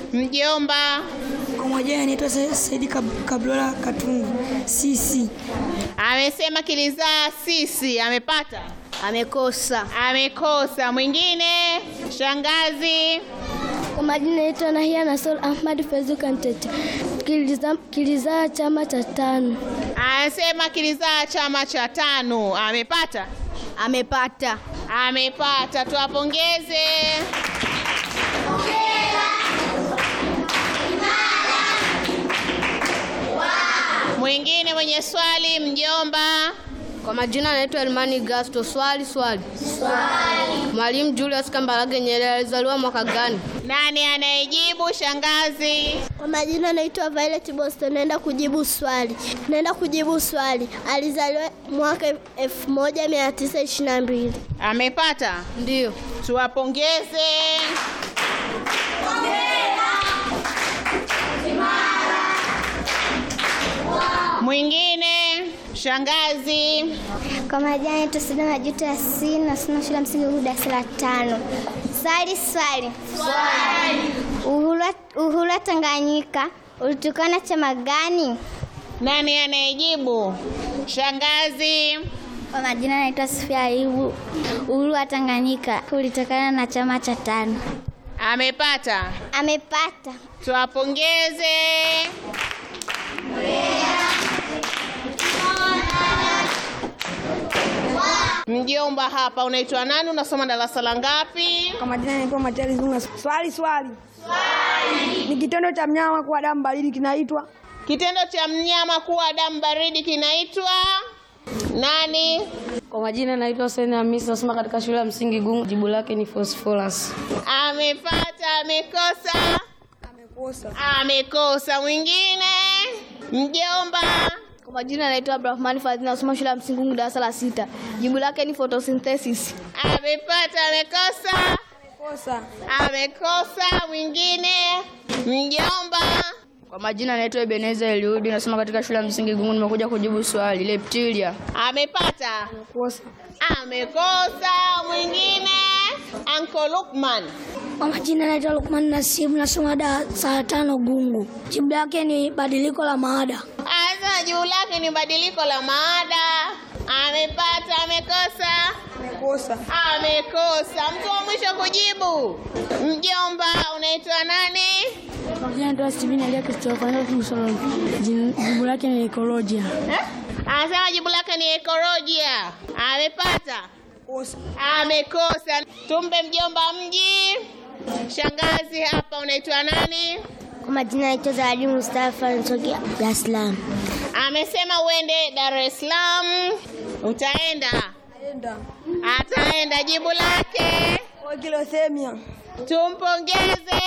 Mjomba Kwa majina anaitwa Sa- Saidi Kab- Kablola Katungu. Sisi amesema kilizaa sisi. Amepata? Amekosa. Amekosa. Mwingine? Shangazi. Kwa majina naitwa Nahia Nasol Ahmad Fezu Kantete. Kilizaa kilizaa chama cha tano. Anasema kilizaa chama cha tano. Amepata? Amepata. Amepata. Tuwapongeze. Mwingine mwenye swali, mjomba. Kwa majina anaitwa Elmani Gasto. Swali swali. Swali. Mwalimu Julius Kambarage Nyerere alizaliwa mwaka gani? Nani anayejibu? Shangazi. Kwa majina naitwa Violet Boston. Naenda kujibu swali. Naenda kujibu swali. Alizaliwa mwaka 1922. Amepata? Ndio. Tuwapongeze. Mwingine, shangazi. Kwa majina naitwa Sida Majuto Yasini. Nasoma shule ya msingi Uhuru darasa la tano. Swali swali. Swali. Uhuru wa- uhuru wa Tanganyika ulitokana chama gani? Nani anayejibu? Shangazi. Kwa majina naitwa Sofia Ayubu. Uhuru wa Tanganyika ulitokana na chama cha tano. Amepata? Amepata. Tuwapongeze. Mjomba hapa, unaitwa nani? Unasoma darasa la ngapi? kwa majina anaitwa Materi Zunga. Swali swali. Swali. Ni kitendo cha mnyama kuwa damu baridi kinaitwa Kitendo cha mnyama kuwa damu baridi kinaitwa nani? Kwa majina naitwa Hussein Hamisi, nasoma katika shule ya msingi Gungu. Jibu lake ni phosphorus. Amepata, amekosa? amekosa. Amekosa. Mwingine? Mjomba. Kwa majina anaitwa Abdurahman Fadhili nasoma shule ya msingi Gungu darasa la sita. Jibu lake ni photosynthesis. Amepata, amekosa? Kosa. Amekosa. Mwingine? Mjomba. Kwa majina naitwa Ebeneza Eliudi, nasoma katika shule ya msingi Gungu. Nimekuja kujibu swali reptilia. Amepata? Kosa. Amekosa. Mwingine? Uncle Lukman. Kwa majina naitwa Lukman Nasibu, nasoma darasa la tano Gungu. Jibu lake ni badiliko la maada. Asa juu lake ni badiliko la maada. Amepata, amekosa? Amekosa. Amekosa. Mtu wa mwisho kujibu. Mjomba, unaitwa nani? Kwa majina naitwa Steven Elia Christopher, jibu lake ni ekolojia. Eh? Anasema jibu lake ni ekolojia. Amepata? Kosa. Amekosa. Tumpe mjomba mji. Shangazi hapa, unaitwa nani? Kwa majina naitwa Zawadi Mustafa natokea Dar es Salaam. Amesema uende Dar es Salaam. Utaenda? Enda. Ataenda. Jibu lake Kwa kilothemia. tumpongeze.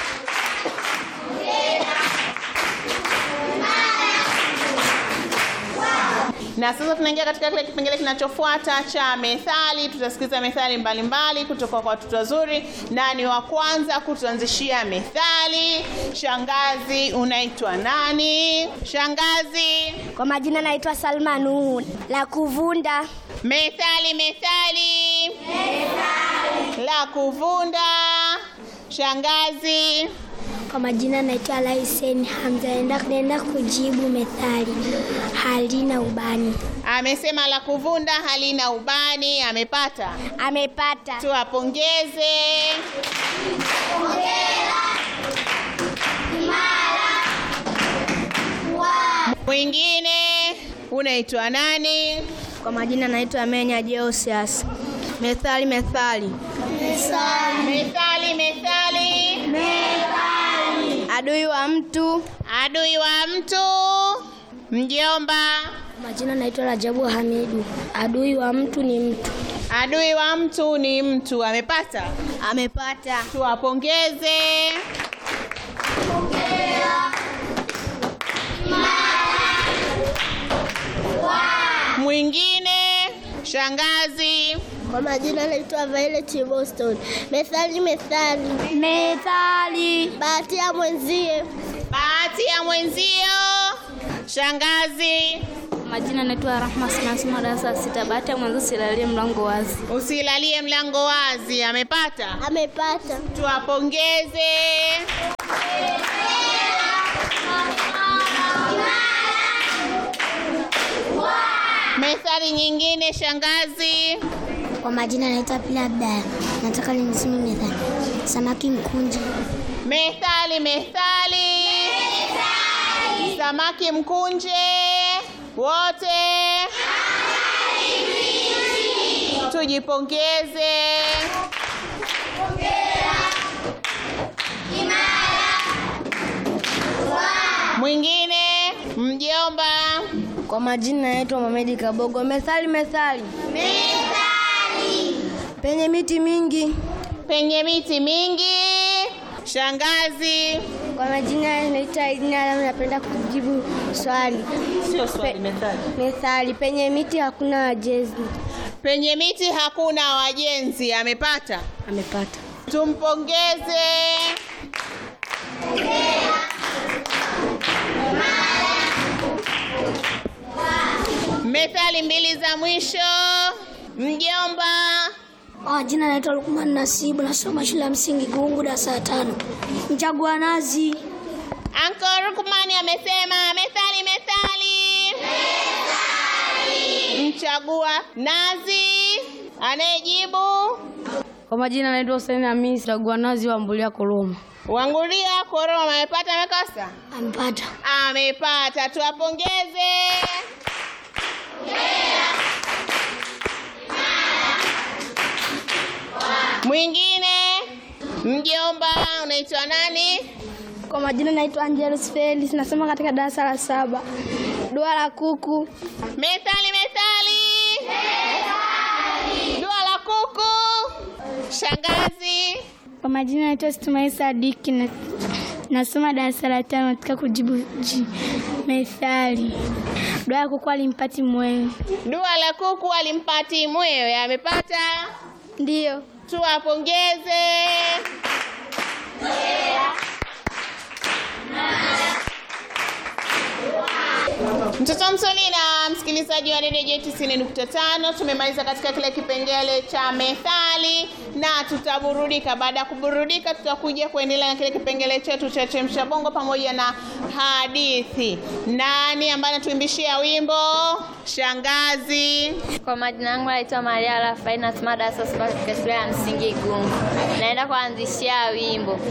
Na sasa tunaingia katika kile kipengele kinachofuata cha methali. Tutasikiza methali mbalimbali kutoka kwa watoto wazuri. Nani wa kwanza kutuanzishia methali? Shangazi, unaitwa nani? Shangazi. Kwa majina naitwa Salma Nuhu. La kuvunda. Methali, methali. La kuvunda. Shangazi. Kwa majina naitwa Laisen Hamza, naenda naenda kujibu methali halina ubani. Amesema la kuvunda halina ubani. Amepata? Amepata. Tuwapongeze. Mwingine unaitwa nani? Kwa majina naitwa Menya Josias. Methali methali. Methali, methali. Adui wa mtu Adui wa mtu. Mjomba. Kwa majina naitwa Rajabu Hamidu. Adui wa mtu ni mtu. Adui wa mtu ni mtu. Amepata? amepata. Tuwapongeze. Mwingine shangazi. Kwa majina naitwa Violet Boston. Methali methali. Methali. Bahati ya mwenzie. Bahati ya mwenzio. Shangazi. Majina naitwa Rahma nasoma darasa la sita. Bahati ya mwanzo silalie mlango wazi. Usilalie mlango wazi. Amepata? Amepata. Tuwapongeze. nyingine shangazi. Kwa majina naitwa Pila Abdalla, nataka niseme methali. Samaki mkunje. Methali, methali. Samaki mkunje. Wote tujipongeze. Mwingine mjomba. Kwa majina naitwa Mohamed Kabogo. Methali, methali. Methali. Penye miti mingi. Penye miti mingi. Shangazi. Kwa majina naitwa Idina Alamu, napenda kujibu swali. Sio swali, methali. Methali, penye miti hakuna wajezi. Penye miti hakuna wajenzi. Amepata? Amepata. Tumpongeze. Methali mbili za mwisho. Mjomba. Kwa majina naitwa Lukman Nasibu, nasoma shule ya msingi Gungu, darasa la tano. Mchagua nazi. Anko Rukmani amesema methali, methali. Mchagua nazi. Anayejibu Kwa majina naitwa Hussein Hamisi, chagua nazi wa Mbulia Koloma. Wangulia Koroma amepata, amekosa? Ampata. Amepata, tuwapongeze. Mwingine mjomba, unaitwa nani? Kwa majina naitwa Angelus Felix, nasoma katika darasa la saba. Dua la kuku. Methali, methali. Dua la kuku. Shangazi. Kwa majina naitwa Stumai Sadiki, na nasoma darasa la tano katika kujibu ji methali. Dua ya kuku alimpati mwewe. Dua la kuku alimpati mwewe, amepata. Ndiyo. Tuwapongeze. Mtoto msoni na msikilizaji wa redio J 90.5 tumemaliza katika kile kipengele cha methali na tutaburudika. Baada ya kuburudika, tutakuja kuendelea na kile kipengele chetu cha chemsha bongo pamoja na hadithi. Nani ambaye anatuimbishia wimbo? Shangazi. Kwa majina yangu naitwa Maria Rafael, nasoma darasa saba katika shule ya msingi Igungu. Naenda kuanzishia wimbo